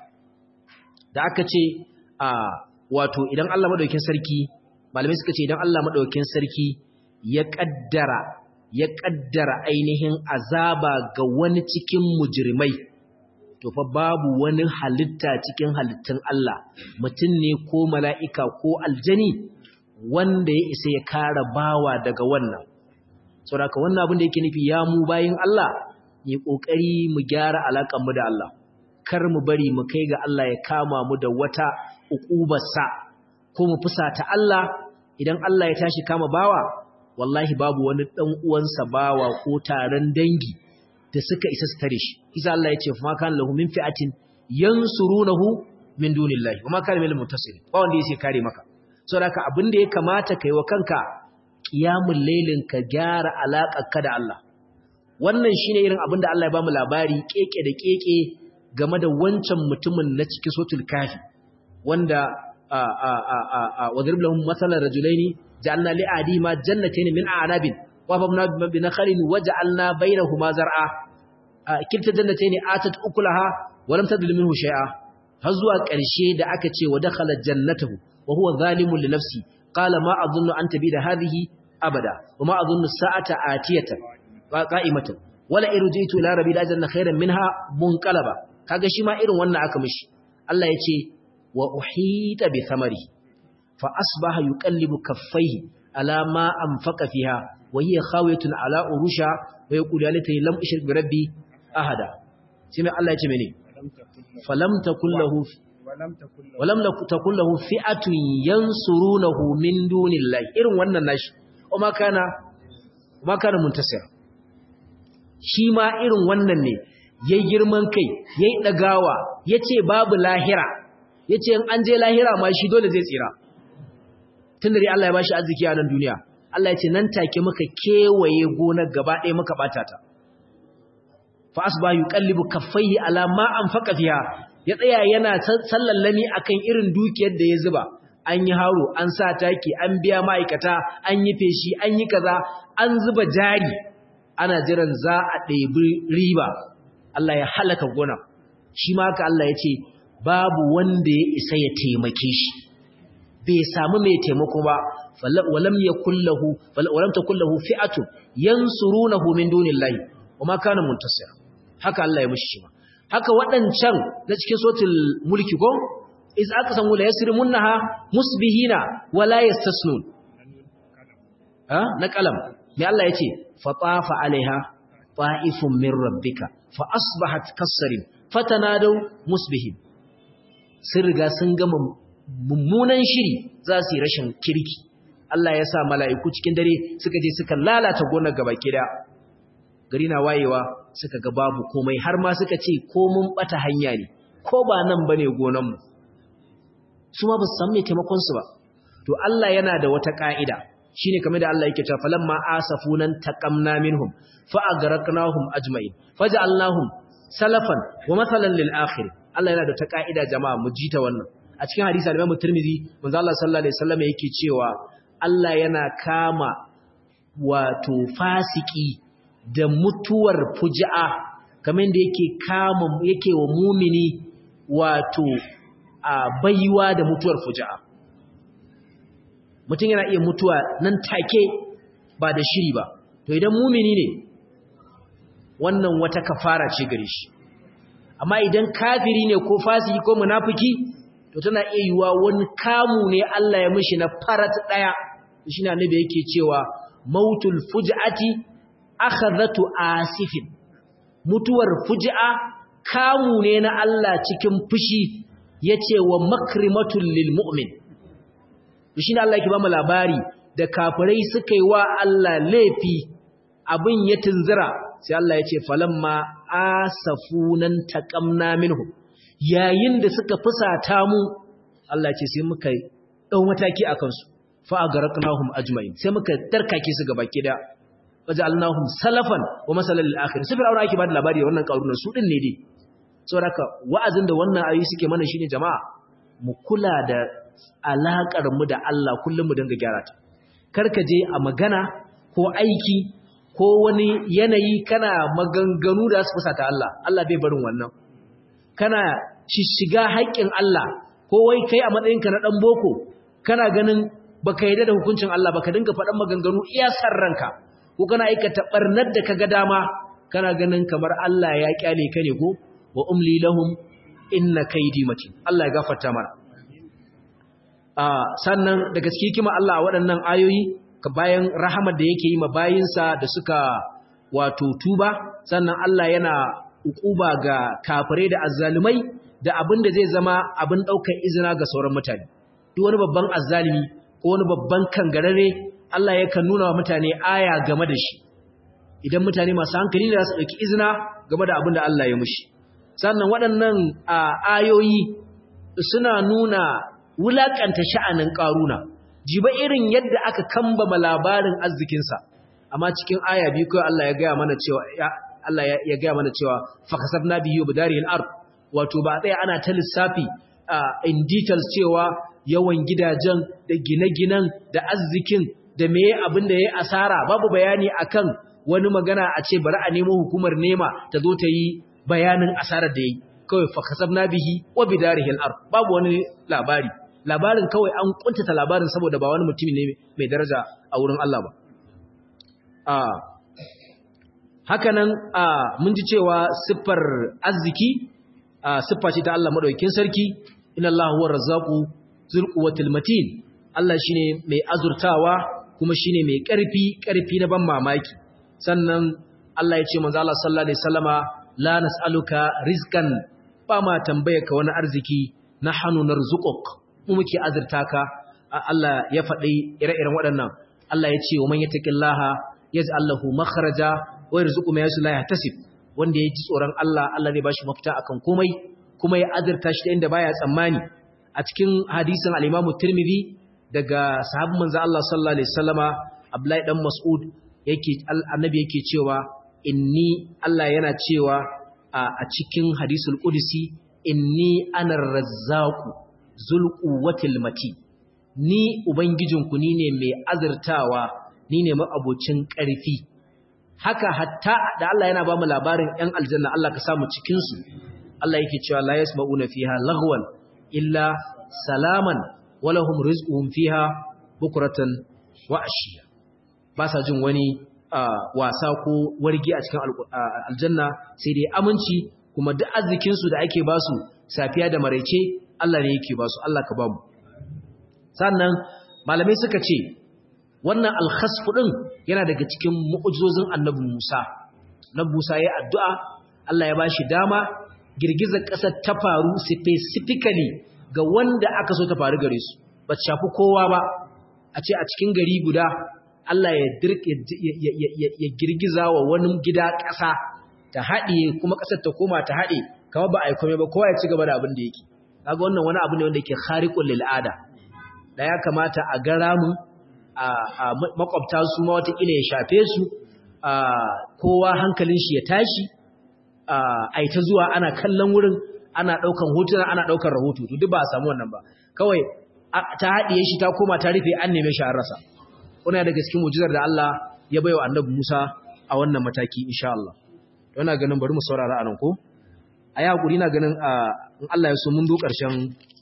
da aka ce a wato idan Allah madaukakin sarki malamai suka ce idan Allah madaukakin sarki ya kaddara ya kaddara ainihin azaba ga wani cikin mujrimai to fa babu wani halitta cikin halittun Allah mutum ne ko mala'ika ko aljani wanda ya isa ya kara bawa daga wannan saboda wannan abin da yake nufi ya mu bayin Allah ne kokari mu gyara alakan mu da Allah kar mu bari mu kai ga Allah ya kama mu da wata uqubarsa ko mu fusata Allah idan Allah ya tashi kama bawa wallahi babu wani dan uwansa bawa ko taron dangi da suka isa su tare shi isa Allah ya ce fa ma kana lahu min fi'atin yansurunahu min dunillahi wa ma kana minal muntasir ba wanda yake kare maka saboda haka abin da ya kamata kai wa kanka qiyamul lailin ka gyara ka da Allah wannan shine irin abin da Allah ya bamu labari keke da keke game da wancan mutumin na cikin sotul kafi wanda a a a a wadrib lahum masalan rajulaini ja'alna li adima jannatayn min a'rabin wa babna bi nakhlin waja'alna bainahuma zar'a kilta jannatayn atat ukulaha wa lam tadlim minhu shay'a har zuwa ƙarshe da aka ce wa dakhala jannatahu wa huwa zalimun li nafsi qala ma adhunnu an tabida hadhihi abada wa ma adhunnu sa'ata atiyatan qa'imatan wala irjitu ila rabbi lajanna khairan minha munqalaba kaga shi ma irin wannan aka mishi Allah ya ce wa uhita bi thamari fa asbaha yuqallibu kaffaihi ala ma anfaqa fiha wa hiya khawiyatun ala urusha wa yaqulu ya laitani lam ushrik bi rabbi ahada sai mai Allah ya ce mene falam takul lahu walam takul lahu fi'atun yansurunahu min dunillahi irin wannan nashi o ma kana ma kana muntasir shi ma irin wannan ne yayi girman kai yayi dagawa yace babu lahira yace in an je lahira ma shi dole zai tsira tunda dai Allah ya bashi arziki a nan duniya Allah ya ce nan take muka kewaye gonar gaba ɗaya muka bata ta fa asba yuqallibu kaffaihi ala ma anfaqa fiha ya tsaya yana sallallami akan irin dukiyar da ya zuba an yi haro an sa taki an biya ma'aikata an yi feshi an yi kaza an zuba jari ana jiran za a ɗebi riba Allah ya halaka gona shi ma haka Allah ya ce babu wanda ya isa ya taimake shi bai samu mai taimako ba walam yakullahu walam takullahu fi'atun yansurunahu min dunillahi wama kana muntasir haka Allah ya mushi shi ma haka waɗancan na cikin sotul mulki ko is aka san wala yasrimunha musbihina wala yastasnun ha na kalam me Allah yace fatafa alaiha ta'ifun min rabbika fa asbahat kasarin fatanadu musbihin sun riga sun gama mummunan shiri za su yi rashin kirki Allah ya sa mala'iku cikin dare suka je suka lalata gonar gaba kida gari na wayewa suka ga babu komai har ma suka ce ko mun bata hanya ne ko ba nan bane gonan mu su ma ba su san me taimakon su ba to Allah yana da wata ka'ida shine kamar da Allah yake cewa falamma asafunan taqamna minhum fa agraqnahum ajma'in faj'alnahum salafan wa mathalan lil akhir Allah yana da ta ka'ida jama'a mu jita wannan a cikin hadisi al-Imam Tirmidhi manzo Allah sallallahu alaihi wasallam yake cewa Allah yana kama wato fasiki da mutuwar fuji'a kamar da yake kama yake wa mumini wato a baiwa da mutuwar fuji'a mutum yana iya mutuwa nan take ba da shiri ba to idan mumini ne wannan wata kafara ce gare shi amma idan kafiri ne ko fasiki ko munafiki to tana iya yiwa wani kamu ne Allah ya mishi na farat daya shine annabi yake cewa mautul fuj'ati akhadhatu asifin mutuwar fuj'a kamu ne na Allah cikin fushi yace wa makrimatul lil mu'min shine Allah yake ba mu labari da kafirai suka yi wa Allah laifi abin ya tunzira sai Allah ya ce falamma asafunan taqamna minhum yayin da suka fusata mu Allah ya ce sai muka dau mataki akan su fa agraqnahum ajma'in sai muka tarkake su gaba kida waja'alnahum salafan wa masalan lil akhir sai fir'auna yake ba da labari da wannan karunan su din ne dai saboda wa'azin da wannan ayoyi suke mana shine jama'a mu kula da alakar mu da Allah kullum mu dinga gyara ta karka je a magana ko aiki ko wani yanayi kana maganganu da su fusata Allah Allah bai barin wannan kana shishiga haƙƙin Allah ko wai kai a matsayinka na dan boko kana ganin baka yarda da hukuncin Allah baka dinga faɗan maganganu iya san ranka ko kana aikata barnar da kaga dama kana ganin kamar Allah ya kyale ka ne ko wa umli lahum inna kaydi matin Allah ya gafarta mana a sannan daga cikin hikima Allah a waɗannan ayoyi bayan rahamar da yake yi ma bayinsa da suka wato tuba sannan Allah yana ukuba ga kafirai da azzalumai da abin da zai zama abin ɗaukar izina ga sauran mutane duk wani babban azzalumi ko wani babban kangarare Allah yakan nuna wa mutane aya game da shi idan mutane masu hankali da su ɗauki izina game da abin da Allah ya mushi sannan waɗannan ayoyi suna nuna wulaƙanta sha'anin ƙaruna jiba irin yadda aka kambama labarin arzikinsa amma cikin aya biyu kawai Allah ya gaya mana cewa Allah ya gaya mana cewa fakasabna bihi wa bidaril ard wato ba tsaya ana ta lissafi in details cewa yawan gidajen da gine-ginen da arzikin da meye abin da yayi asara babu bayani akan wani magana a ce bari a nemo hukumar nema ta zo ta yi bayanin asarar da yayi kawai fakasabna bihi wa bidaril ard babu wani labari labarin kawai an kuntata labarin saboda ba wani mutum ne mai daraja a wurin Allah ba hakanan mun ji cewa siffar arziki siffa ce ta Allah madaukakin sarki inna Allah huwa razzaqu zul quwwatil matin Allah shine mai azurtawa kuma shine mai ƙarfi ƙarfi na ban mamaki sannan Allah ya ce manzo Allah sallallahu alaihi wasallama la nas'aluka rizqan ba ma tambayarka wani arziki nahnu narzuquk mu muke azurta ka Allah ya faɗi ire-iren waɗannan Allah ya ce wa man yattaqillaha yaj'al lahu makhraja wa yarzuqu ma yasha la yahtasib wanda ya ji tsoron Allah Allah zai bashi mafita akan komai kuma ya azurta shi inda baya tsammani a cikin hadisin al-Imam Tirmidhi daga sahabban manzo Allah sallallahu alaihi wasallama Abdullahi dan Mas'ud yake annabi yake cewa inni Allah yana cewa a cikin hadisul qudsi inni anar razzaqu zul quwwatil mati ni ubangijinku ni ne mai azurtawa ni ne ma'abocin ƙarfi haka hatta da Allah yana ba mu labarin ‘yan aljanna Allah ka samu cikinsu Allah yake cewa la yasma'una fiha laghwan illa salaman walahum rizquhum fiha bukratan wa ashiya ba sa jin wani wasa ko wargi a cikin aljanna sai dai aminci kuma duk arzikin su da ake ba su safiya da maraice Allah ne yake ba su Allah ka ba mu sannan malamai suka ce wannan alkhasfu din yana daga cikin mu'ujizozin annabi Musa annabi Musa ya addu'a Allah ya bashi dama girgizar ƙasar ta faru specifically ga wanda aka so ta faru gare su ba ta shafi kowa ba a ce a cikin gari guda Allah ya ya girgiza wa wani gida ƙasa ta haɗe kuma ƙasar ta koma ta haɗe kamar ba a yi kome ba kowa ya ci gaba da abin da yake kaga wannan wani abu ne wanda yake khariqul lil ada da ya kamata a ga ramin a makwabta su ma watakila ya shafe su kowa hankalin shi ya tashi a ita zuwa ana kallon wurin ana ɗaukan hotuna ana ɗaukan rahoto duk ba a samu wannan ba kawai ta haɗiye shi ta koma ta rufe an neme shi an rasa kuna daga cikin mujizar da Allah ya baiwa annabi Musa a wannan mataki insha Allah yana ganin bari mu saurara anan ko a yi hakuri na ganin in Allah ya so mun zo ƙarshen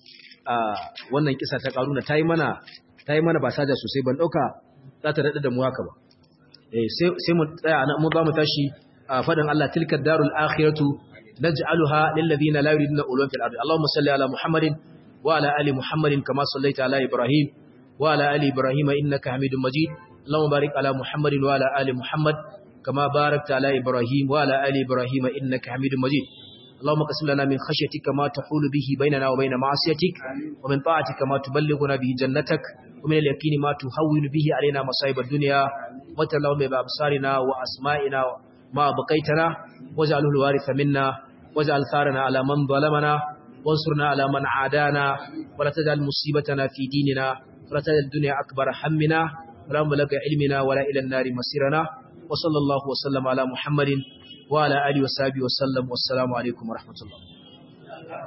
wannan kisa ta karuna ta yi mana ta yi mana ba saja sosai ban ɗauka za ta daɗa da mu haka ba sai mu tsaya na mu ba mu tashi a faɗin Allah tilka darul akhiratu naj'aluha lil ladina la yuriduna ulwan fil ardi Allahumma salli ala Muhammadin wa ala ali Muhammadin kama sallaita ala Ibrahim wa ala ali Ibrahim innaka Hamidum Majid Allahumma barik ala Muhammadin wa ala ali Muhammad kama barakta ala Ibrahim wa ala ali Ibrahim innaka Hamidum Majid اللهم قسم لنا من خشيتك ما تحول به بيننا وبين معصيتك ومن طاعتك ما تبلغنا به جنتك ومن اليقين ما تهون به علينا مصائب الدنيا وتر اللهم بأبصارنا وأسمائنا ما بقيتنا واجعله الوارث منا واجعل ثارنا على من ظلمنا وانصرنا على من عادانا ولا تجعل مصيبتنا في ديننا ولا تجعل الدنيا أكبر همنا ولا مبلغ علمنا ولا إلى النار مسيرنا وصلى الله وسلم على محمد وعلى آله وصحبه وسلم والسلام عليكم ورحمة الله